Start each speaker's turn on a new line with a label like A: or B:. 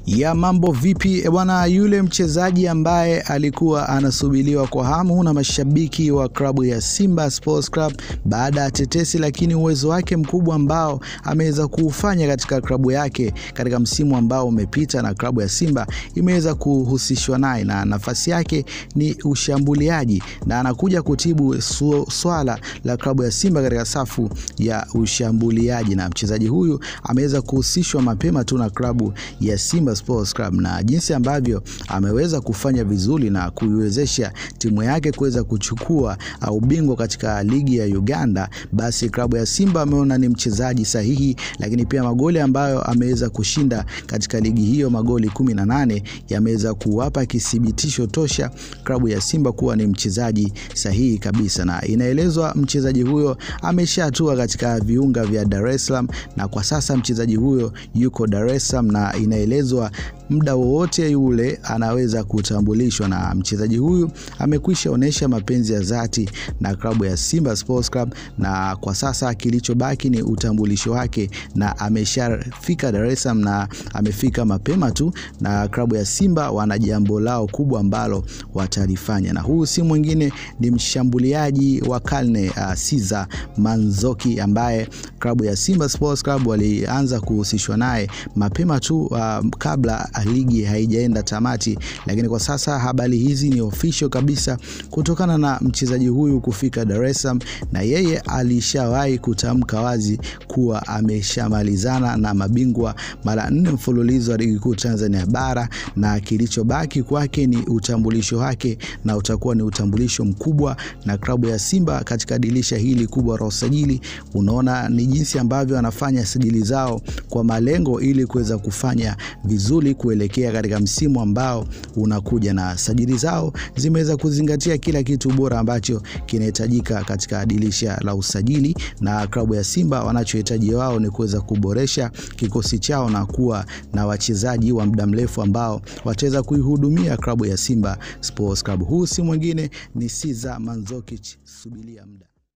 A: ya mambo vipi bwana, yule mchezaji ambaye alikuwa anasubiriwa kwa hamu na mashabiki wa klabu ya Simba Sports Club baada ya tetesi, lakini uwezo wake mkubwa ambao ameweza kuufanya katika klabu yake katika msimu ambao umepita, na klabu ya Simba imeweza kuhusishwa naye na nafasi yake ni ushambuliaji, na anakuja kutibu su, swala la klabu ya Simba katika safu ya ushambuliaji, na mchezaji huyu ameweza kuhusishwa mapema tu na klabu ya Simba Sports Club na jinsi ambavyo ameweza kufanya vizuri na kuiwezesha timu yake kuweza kuchukua ubingwa katika ligi ya Uganda, basi klabu ya Simba ameona ni mchezaji sahihi, lakini pia magoli ambayo ameweza kushinda katika ligi hiyo, magoli 18 yameweza kuwapa kithibitisho tosha klabu ya Simba kuwa ni mchezaji sahihi kabisa, na inaelezwa mchezaji huyo ameshatua katika viunga vya Dar es Salaam, na kwa sasa mchezaji huyo yuko Dar es Salaam na inaelezwa muda wowote yule anaweza kutambulishwa, na mchezaji huyu amekwisha onyesha mapenzi ya dhati na klabu ya Simba Sports Club, na kwa sasa kilichobaki ni utambulisho wake, na ameshafika Dar es Salaam na amefika mapema tu, na klabu ya Simba wana jambo lao kubwa ambalo watalifanya, na huu si mwingine ni mshambuliaji wa karne uh, Siza Manzoki ambaye klabu ya Simba Sports Club walianza kuhusishwa naye mapema tu uh, kabla ligi haijaenda tamati, lakini kwa sasa habari hizi ni official kabisa kutokana na mchezaji huyu kufika Dar es Salaam, na yeye alishawahi kutamka wazi kuwa ameshamalizana na mabingwa mara nne mfululizo wa ligi kuu Tanzania bara, na kilichobaki kwake ni utambulisho wake, na utakuwa ni utambulisho mkubwa na klabu ya Simba katika dirisha hili kubwa la usajili. Unaona ni jinsi ambavyo anafanya sajili zao kwa malengo ili kuweza kufanya vizuri kuelekea katika msimu ambao unakuja, na sajili zao zimeweza kuzingatia kila kitu bora ambacho kinahitajika katika dirisha la usajili, na klabu ya Simba wanachohitaji wao ni kuweza kuboresha kikosi chao na kuwa na wachezaji wa muda mrefu ambao wataweza kuihudumia klabu ya Simba Sports Club. Huu si mwingine ni Siza Manzokic, subiria muda